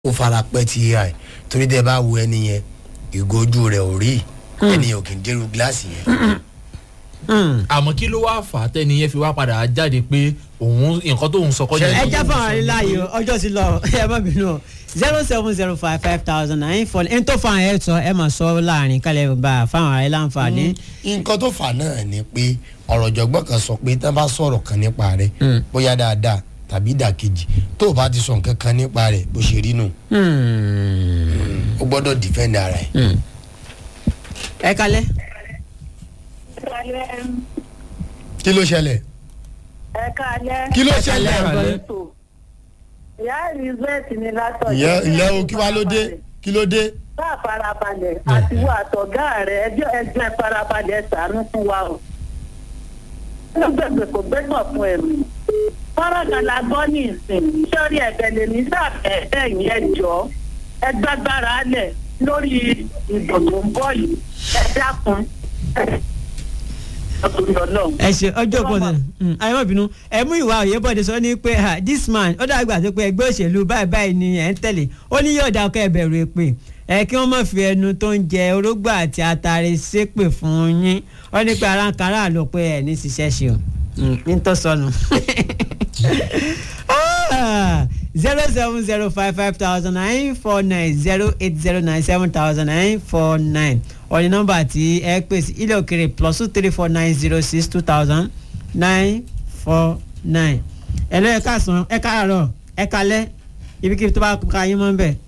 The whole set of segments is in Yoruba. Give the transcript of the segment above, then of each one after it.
ó fara pẹ́ ti ai torí tẹ́ bá wo ẹni yẹn ìgójú rẹ̀ ò rí ẹni yẹn ò kì í dérú gíláàsì yẹn. àmọ́ kí ló wá fà á tẹ́ni yẹn fi wá padà jáde pé òun nǹkan tóun sọ kọjá ẹ já fún àwọn aláyè o ọjọ́ ti lọ ẹ má bínú o zero seven zero five five thousand nine four n tó fún àwọn ẹ sọ ẹ máa sọ láàrin kálẹ̀ bá fáwọn ará láǹfààní. nǹkan tó fà náà ni pé ọ̀rọ̀ jọ̀gbọ́n kan sọ pé tán bá sọ̀rọ̀ kan nípa rẹ̀ bóyá dáadáa tàbí ìdàkejì tó o bá ti sọ nǹkan kan nípa rẹ̀ bó ṣe rí nù o gbọ́dọ̀ defend ara ẹ̀. ẹ kalẹ́. kí ló ṣẹlẹ̀ ẹ káalẹ́. kí ló ṣẹlẹ̀ ìyá elizabeth ni látọ̀. ìyẹn ìyẹn o kí wá ló dé kí ló dé. bá a farabalẹ̀ àti wo àtọ̀gá rẹ̀ ẹjọ́ ẹjọ́ ẹ farabalẹ̀ ṣàánú fún wa o. ó gbẹ̀gbẹ̀ kò gbẹ́gbọ̀n fún ẹ̀mí. fọ́nrán la gbọ́ ní ìsìn sọ́rí ẹ̀bẹ̀ lè ní sàbẹ̀ ẹ̀yìn ẹjọ́ ẹ gbàgbára lẹ̀ lórí ìbò tó ń bọ̀ yìí ẹ dákun ẹ ṣe ọjọ́ pọ̀ náà ayé má bínú ẹ mú ìwà òyebọ̀dé sọ ní pé ah, this man ó dàgbà tó pé ẹgbẹ́ òṣèlú báyìí báyìí ni ẹ̀ ń tẹ̀lé ó ní yóò dá ọkọ̀ ẹ̀bẹ̀rù èpè ẹ kí wọ́n má fi ẹnu tó ń jẹ orógbó àti atare ṣépè fún yín ó ní pé aráǹkárá ló pé ẹ̀ ní ṣiṣẹ́ ṣe o ní tó sọnù zero seven zero five five thousand nine four nine zero eight zero nine seven thousand nine four nine ọ̀ní nọ́mbà tí ẹ pè sí ilé òkèrè plus two three four nine zero six two thousand nine four nine. ẹ lọ ẹ káàsán ẹ káàárọ̀ ẹ kalẹ́ ibikíbi tó bá ka yín mọ́ ń bẹ̀.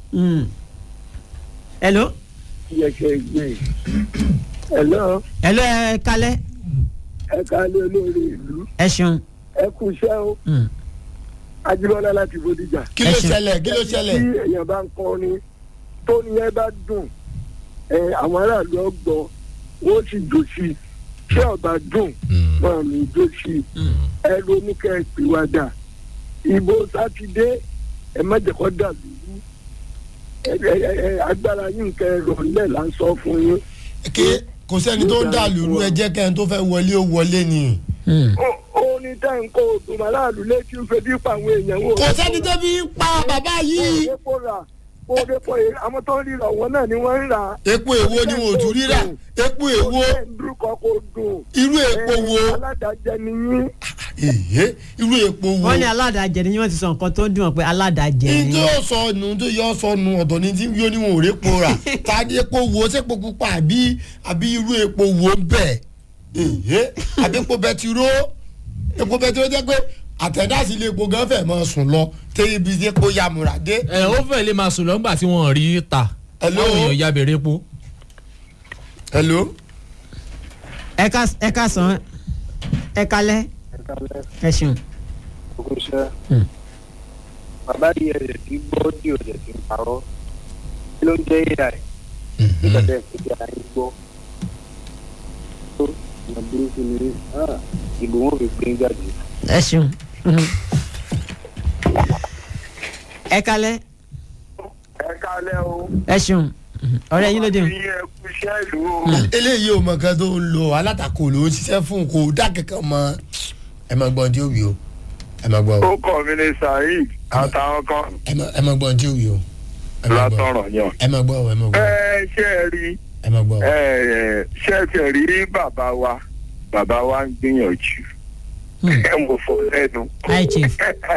hello. yẹ kẹ gbé hello hello ẹ kalẹ́ ẹ kálé olórí ìlú ẹ ṣeun. ẹ kú iṣẹ́ o ajibọlá láti bòdìjà. kí ló Ẹ ṣe- ṣẹlẹ̀ kí ló ṣẹlẹ̀. tí èèyàn bá ń kọrin tó ní ẹ bá dùn ẹ àwọn aráàlú ọgbọ wọn sì dò sí i tí ọba dùn wọn ò ní dò sí i ẹ ronú kẹ ẹ pìwàdà ìbò sátidé ẹ má jẹ́ kó dà lóru ẹ ẹ ẹ agbára yín kẹ ẹ rọlẹ̀ là ń sọ fún yín. kí kò sẹ́ni tó ń dà lóru ẹ jẹ́ kẹ́ni tó fẹ́ wọlé ó wọlé ni. ó ó ní tẹ́ǹkó ògùn aráàlú létí ń fetí pa àwọn èèyàn wò. kò sẹ́ni tó fi ń pa bàbá yìí. epo rà kó epo yìí àwọn tó ń rírà wọn náà ni wọ́n ń rà. epo èwo ni wọn ò tún rírà epo èwo dúró kò dùn. irú epo wo aládàjẹ ni yín. èyí irú epo wo. wọ́n ní aládàájẹ ni wọ́n ti sọ nǹkan tó ń dùn wọn pé aládàájẹ ní ni. tí yóò sọ nù tó yóò sọ nù ọ̀dọ̀ ní tí yóò ní wọn ò rí epo rà tàbí epo wo sépo pupa àbí àbí irú epo wo ń bẹ̀ èyí àbí epo bẹtiró epo bẹtiró jẹ́ pé àtẹ̀dásí ilé epo gan fẹ̀ mọ́ sùn lọ tẹ́ ibi tí epo yamura dé. ẹ ó fẹ́ lè máa sùn lọ́gbà tí wọ́n rí ta Hello? àwọn èèyàn ya bèrè epo. hello. ẹ ká ẹ ká sàn ẹ kalẹ́ ẹ ṣeun. Ogunṣẹ́. Bàbá yìí ẹ̀rẹ̀ tí gbọ́ tí ò dẹ̀ ti ń parọ́. Kí ló ń jẹ́ AI? Nígbà tẹ́ ẹ̀ fi ara yín gbọ́. Tó ìyá burúkú ni ah, ìbò wọn fi pín jáde. ẹ ṣeun. ẹ kalẹ́ ẹ kálẹ̀ o. ẹ ṣeun ọ̀rẹ́ yín ló dé. Bí ẹ kú iṣẹ́ ìlú o. eléyìí ò mọ nǹkan tó ń lo alátakò ló ń ṣiṣẹ́ fún kò dá kankan mọ́ ẹ máa gbọ́n tí ó wí o ẹ máa gbọ́ o ó kọ́ mi ní saheed àtàwọn kan ẹ máa- ẹ máa gbọ́n tí ó wí o ẹ máa gbọ́ látọ̀rọ̀ yàn. ẹ máa gbọ́ o ẹ máa gbọ́ ẹ o ṣe é rí ẹ máa gbọ́ o. ẹ ṣe é tiẹ̀ rí bàbá wa bàbá wa ń gbìyànjú. ẹ mọ̀ fọ́ lẹ́nu. hi chief.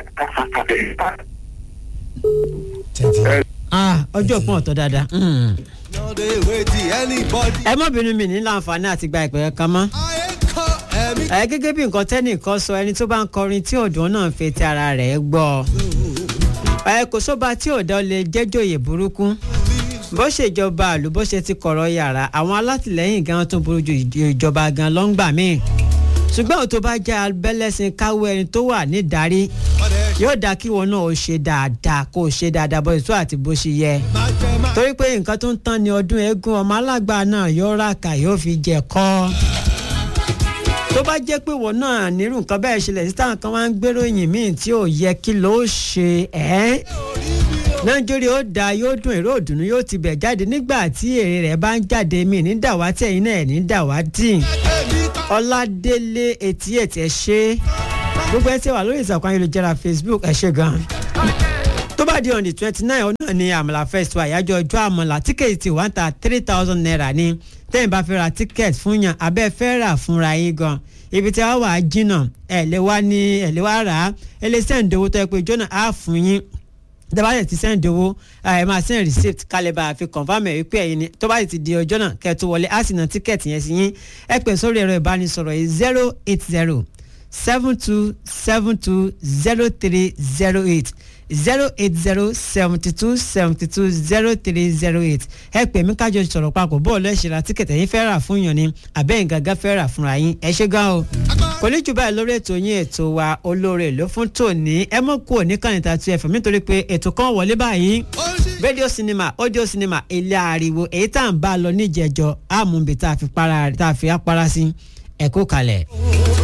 tẹ̀tẹ̀. ah ọjọ́ pọ̀ ọ̀tọ̀ dáadáa. Mm. No dey wait till anybody. ẹ má bínú mi ní láǹfààní àti gba ìpè kan mọ́. I ain't call every ẹ gẹ́gẹ́ bí nǹkan tẹ́nìkan sọ ẹni tó bá ń kọrin tí ọ̀dọ́ náà ń fetí ara rẹ̀ gbọ́. ẹ kò sóba tí ọ̀dọ́ lè jẹ́jòyè burúkú. bó ṣe ìjọba àlù bó ṣe ti kọ̀rọ̀ yàrá àwọn alátìlẹ́yìn gan tún burú ju ìjọba gan lọ́ngbà míì. ṣùgbọ́n òtó bá jẹ́ abẹ́lẹ́sìn káwọ́ ẹni tó wà nídarí yóò dáa kí wọn náà ó ṣe dáadáa kó o ṣe dáadáa bó ṣe tó àti bó ṣe yẹ torí pé nǹkan tó ń tán ni ọdún eégún ọmọ alágbà náà yóò rà ká yóò fi jẹ kọ́ tó bá jẹ́ pé wọ́n náà nírú nǹkan bẹ́ẹ̀ ṣẹlẹ̀ sí táwọn kan máa ń gbéròyìn míì tí ò yẹ kí ló ṣe ẹ́ nàìjíríà ó dáa yóò dùn èrò òdùnnú yóò ti bẹ̀ jáde nígbà tí èrè rẹ̀ bá ń jáde míì ní dàwátì ẹ̀yìn náà ẹ̀ ní dàwátì ọládélé etí ètí ẹ̀ ṣe gbogbo ẹ ti wà lórí ìsàkùn ayélujára facebook ẹ̀ ṣe gan-an tó bá di on the twenty nine ọ̀nà ni àmàlà festival àyájọ́ ọjọ́ àmàlà tíkẹ́ẹ̀tì ti wà ń ta three thousand naira ní tẹ́yìn bá fẹ́ ra tíkẹ́ẹ̀tì fún yàn abẹ́ fẹ́ rà fúnra yín gan ibi tí a wà á jìnnà ẹ̀ lè wá ní ẹ̀ lè wá rà á ẹ lè sẹ́ǹdì owó tó yẹ pé jọ́nà á fún yín tẹ́bàtẹ̀ ti sẹ́ǹdì owó ẹ máa sẹ́ǹd receipt kálẹ̀ bá a fi confam ẹ̀ wípé ẹ̀yin ni tó bá ti di ọjọ́ náà kẹ́ ẹ tó wọlé á sì ná tíkẹ́ẹ̀tì yẹn sí yín ẹ pè sórí ẹ̀rọ ìbánisọ̀rọ̀ yìí zero eight zero seven two seven two zero three zero eight zero eight zero seventy two seventy two zero three zero eight ẹ pè mí kájọ sọ̀rọ̀ papọ̀ bọ́ọ̀lù ẹ̀ ṣe ra tíkẹ̀tì ẹ̀yin fẹ́ rà fún yàn ni àbẹ́yìn gàgà fẹ́ rà fúnra yín ẹ ṣé gan o. kò ní jù báyìí lórí ètò yín ètò wa olóore ló fún tòní ẹ mọ̀ kú òní kan níta tu ẹ̀fọ́ nítorí pé ètò kan wọlé báyìí rédíò sinimá audio sinimá ilé ariwo èyí tá à ń bá a lọ níjẹ̀jọ àmúbi tá a fi para tá a fi apara sí ẹ̀kú kalẹ̀.